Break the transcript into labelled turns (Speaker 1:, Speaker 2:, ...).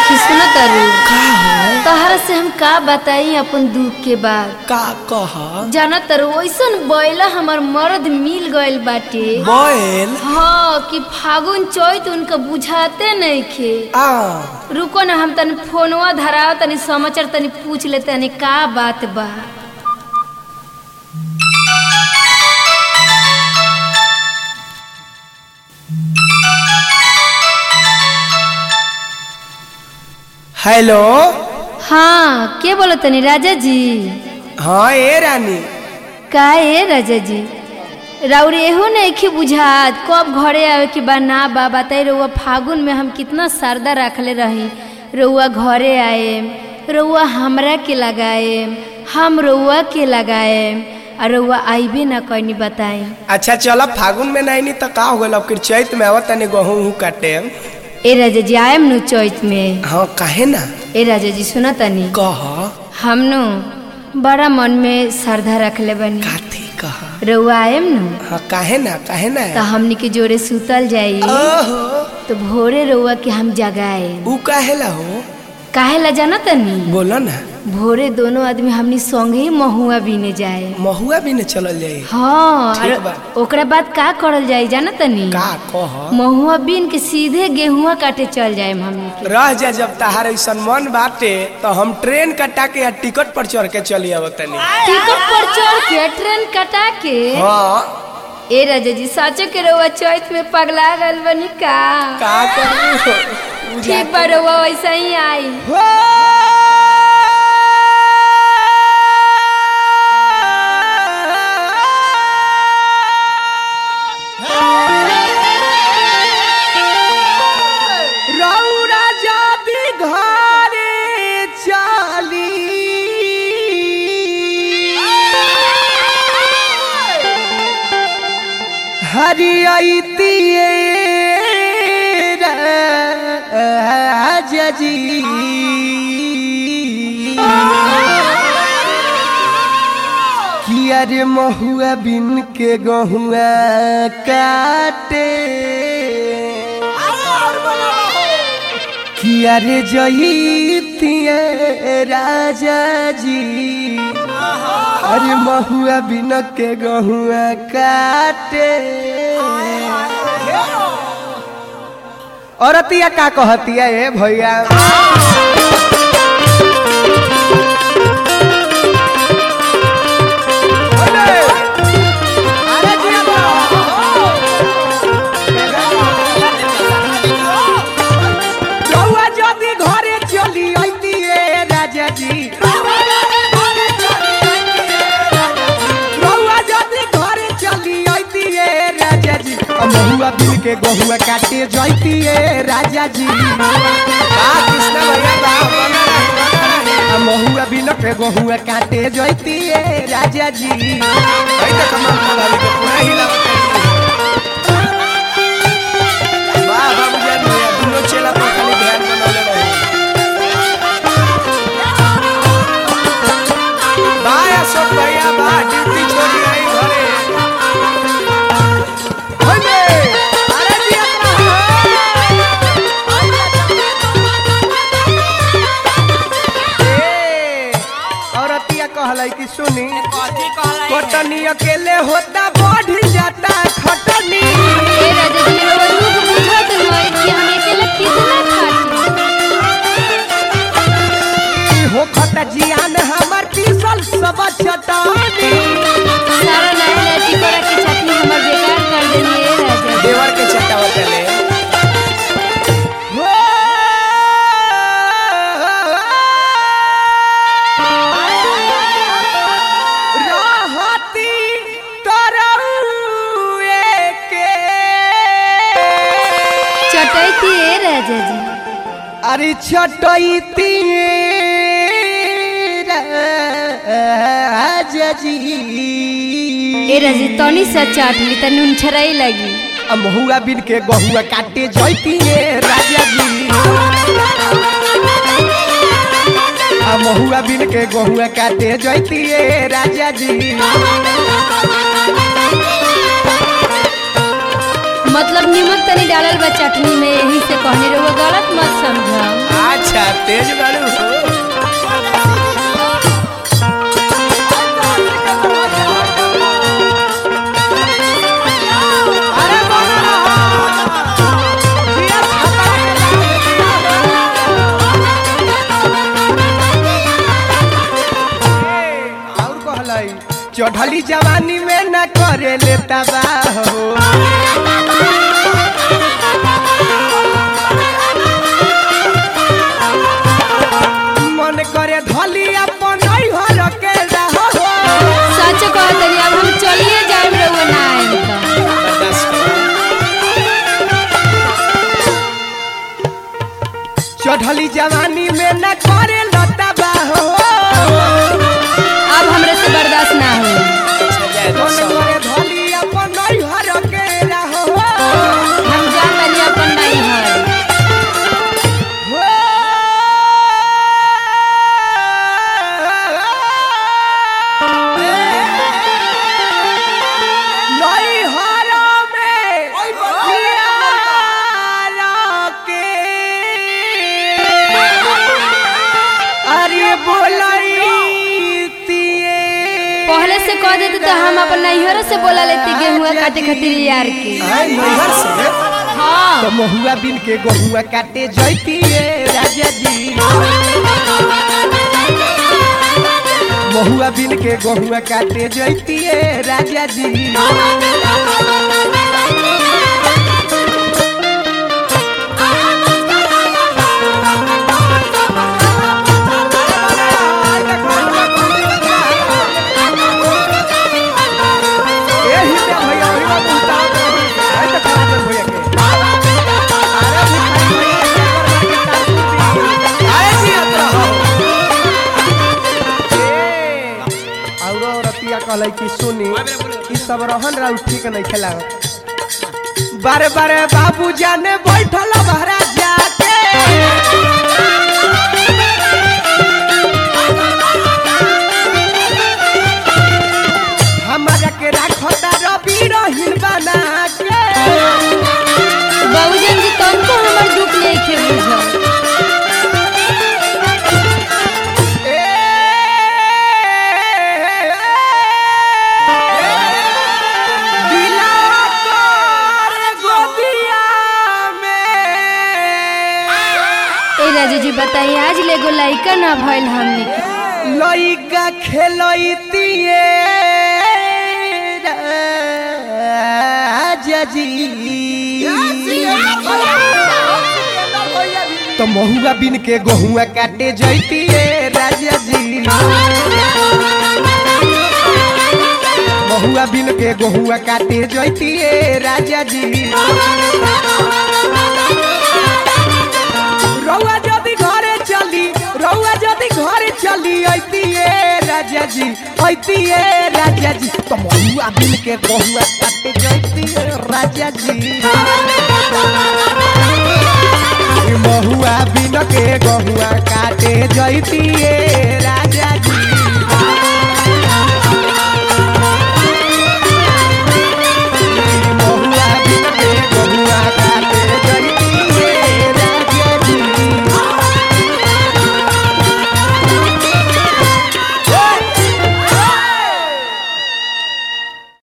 Speaker 1: सखी सुनो तारू
Speaker 2: का हो
Speaker 1: तहरा से हम का बताई अपन दुख के बात
Speaker 2: का कह
Speaker 1: जाना तारू वैसन बैला हमर मर्द मिल गइल बाटे
Speaker 2: बैल
Speaker 1: हाँ कि फागुन चैत उनका बुझाते नहीं खे
Speaker 2: आ
Speaker 1: रुको ना हम तनी फोनवा धराव तनी समाचार तनी पूछ ले तनी का बात बा
Speaker 2: हेलो
Speaker 1: हाँ के बोलो तनी राजा जी
Speaker 2: हाँ ए रानी
Speaker 1: का ए राजा जी राउर एहो नहीं बुझात कब घरे आवे के बा ना बा बताई रउआ फागुन में हम कितना सरदा रखले रही रउआ घरे आए रउआ हमरा के लगाए हम रउआ के लगाए और रउआ आइबे ना कहीं बताए
Speaker 2: अच्छा चल फागुन में नहीं नी तो का हो गल अब फिर चैत में आवत तनी गहूं उहूं काटे
Speaker 1: ए राजा जी आयम नु चैत में
Speaker 2: हाँ काहे ना
Speaker 1: ए राजा जी सुना तनी
Speaker 2: कह
Speaker 1: हम नु बड़ा मन में श्रद्धा रखले बनी
Speaker 2: काथी कह
Speaker 1: रउआ आयम नु
Speaker 2: हाँ काहे ना काहे ना
Speaker 1: तो हमनी के जोरे सुतल जाई
Speaker 2: ओहो
Speaker 1: तो भोरे रउआ के हम जगाए
Speaker 2: ऊ काहेला हो
Speaker 1: काहे ला जाना तनी
Speaker 2: बोलो ना
Speaker 1: भोरे दोनों आदमी हमनी संगे ही महुआ बीने जाए
Speaker 2: महुआ भी न चलल जाई
Speaker 1: हाँ
Speaker 2: ठीक
Speaker 1: और
Speaker 2: बा।
Speaker 1: ओकरा बाद का करल जाई जाना तनी
Speaker 2: का कह
Speaker 1: महुआ बीन के सीधे गेहुआ काटे चल जाए हमनी के
Speaker 2: रह जा जब तहार ऐसा मन बाटे तो हम ट्रेन कटा के या टिकट पर चढ़ के चली आवत तनी
Speaker 1: टिकट पर चढ़ के ट्रेन कटा के
Speaker 2: हाँ
Speaker 1: ए राजा जी साचो के रउआ चौथ में पगला गल बनी का
Speaker 2: का करू
Speaker 1: ठीक बा रउआ वैसा ही आई
Speaker 2: रौरा जाबी घरे चली हरियतिए राजा जी कि अरे महुआ बिन के गहुआ काटे कि अरे जईतिए राजा जी अरे महुआ बिन के गहुआ काटे औरतिया का कहतिया ए भैया अरे जिया रउआ जदी घरे चली अइतिए राजा जी रउआ जदी घरे चली अइतिए राजा जी आ महुआ बिल के गहुआ काटे जइतिए राजा जी आ महुआ बिल के गहुआ काटे जइतिए राजा जी वाह बाबूजान भैया दुनो चेला पर खाली ध्यान बनौले रहे बाय अशोक भैया बा ड्यूटी छोड़ी आई घरे होइले अरे दिया औरतिया कहलाई कि सुनी कटनी अकेले होता बढ़ जाता खटनी
Speaker 1: ए राजा जी रउआ दुख बुझत होई कि हम अकेले कितना खाटी
Speaker 2: हो खत जियान हमर पीसल सब चटानी
Speaker 1: सारा नया नया टिकोड़ा के चटनी हमर बेकार कर देनी ए राजा जी।
Speaker 2: देवर के चटावा चले रहती तरौए के
Speaker 1: चटैती ए राजा जी
Speaker 2: अरे छटैती राजा जी
Speaker 1: ए राजा जी तनी सा चाट ली त नून छराई लगी
Speaker 2: आ महुआ बिन के गहुआ काटे जैती राजा जी आ महुआ बिन के गहुआ काटे जैती राजा जी
Speaker 1: मतलब निमक तनी डालल बा चटनी में यही से कहने रहुआ गलत मत समझ
Speaker 2: अच्छा
Speaker 3: अच्छा तेज बाड़ू हो
Speaker 2: अरे बोलो जिया छपरा और कहलाई चढ़ली जवानी में न करे ले तबाह हो मन करे धली अपन घर के रहो
Speaker 1: सच कहतनी अब हम चलिए जाए रउआ ना आएम त
Speaker 3: बर्दाश्त करो
Speaker 2: चढ़ली जवानी में न करे लता हो
Speaker 1: अब हमरे से बर्दाश्त ना हो
Speaker 3: अच्छा जाए दो
Speaker 2: मन
Speaker 3: सौ
Speaker 2: करे धली अपन घर के रहो
Speaker 1: हम जा तनी अपन नहीं हर
Speaker 2: अरे बोलाई
Speaker 1: पहले से कह देते तो हम अपन नैहर से बोला लेती गेहुआ काटे खातिर यार के
Speaker 2: नैहर से
Speaker 1: हाँ
Speaker 2: तो महुआ बिन के गहुआ काटे जैतिए राजा जी महुआ बिन के गहुआ काटे जैतिए राजा जी एही में भैया ओही में बुता है तो खड़ा कर भैया के अरे भिखारी भैया के करवा के तार
Speaker 3: आए जी अतरा हो
Speaker 2: ए औरो रतिया कहलै कि सुनी ई सब रहन राउ ठीक नहीं खेला बारे बारे बाबू जाने बैठल बहरा जाके हमारा के राखता रवि रहीन बना के
Speaker 1: बहुजन जी तुमको हमर दुख नहीं खे बुझल ए राजू जी बताइए आज लेगो लइका ना भइल हमनी के
Speaker 2: लइका खेलैतिए राजा जी तो महुआ बिन के गहुआ काटे जैतिए राजा जी महुआ बिन के गहुआ काटे जैतिए राजा जी रउआ जदि घरे चली रउआ जदि घरे चली ऐतिए राजा जी ऐतिए राजा जी तो महुआ बिन के गहुआ काटे जैतिए राजा जी ई महुआ बिन के गहुआ काटे जैतिए